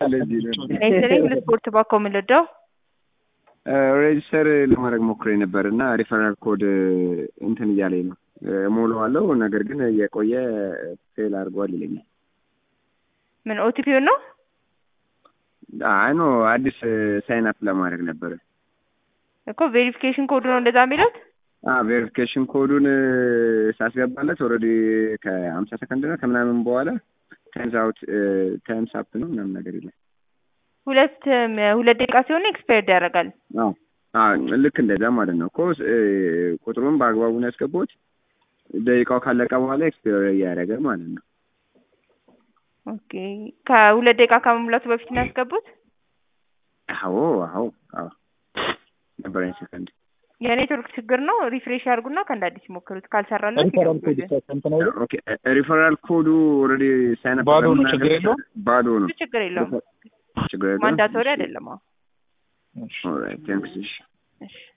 ለዚህ ነው ነይስሪ ለስፖርት ባኮ ምልደው ሬጅስተር ለማድረግ ሞክሬ ነበር እና ሪፈራል ኮድ እንትን እያለኝ ነው ሞላዋለሁ። ነገር ግን የቆየ ፌል አድርጓል ይለኛል። ምን ኦቲፒውን ነው? አይ ኖ አዲስ ሳይን አፕ ለማድረግ ነበረ እኮ ቬሪፊኬሽን ኮድ ነው እንደዛ የሚሉት። ቬሪፊኬሽን ኮዱን ሳስገባለት ኦልሬዲ ከሀምሳ ሰከንድ ነው ከምናምን በኋላ ታይምስ አውት ታይምስ አፕ ነው ምናምን ነገር የለም። ሁለት ሁለት ደቂቃ ሲሆን ኤክስፓየርድ ያደርጋል። አዎ አዎ ልክ እንደዛ ማለት ነው እኮ ቁጥሩን በአግባቡ ነው ያስገባሁት። ደቂቃው ካለቀ በኋላ ኤክስፓየር እያደረገ ማለት ነው። ኦኬ ከሁለት ደቂቃ ከመሙላቱ በፊት ነው ያስገቡት? አዎ አዎ አዎ ነበረኝ ሰከንድ የኔትወርክ ችግር ነው። ሪፍሬሽ ያድርጉና ከእንደ አዲስ ይሞክሩት። ካልሰራለት ሪፈራል ኮድ ስንት ነው? ኦኬ ሪፈራል ኮዱ ኦልሬዲ ሳይን አፕ ባዶ ነው፣ ችግር የለውም? ባዶ ነው። እሱ ችግር የለውም። ችግር የለውም። ማንዳቶሪ አይደለም። አዎ ኦልራይት ቴንክስ። እሺ እሺ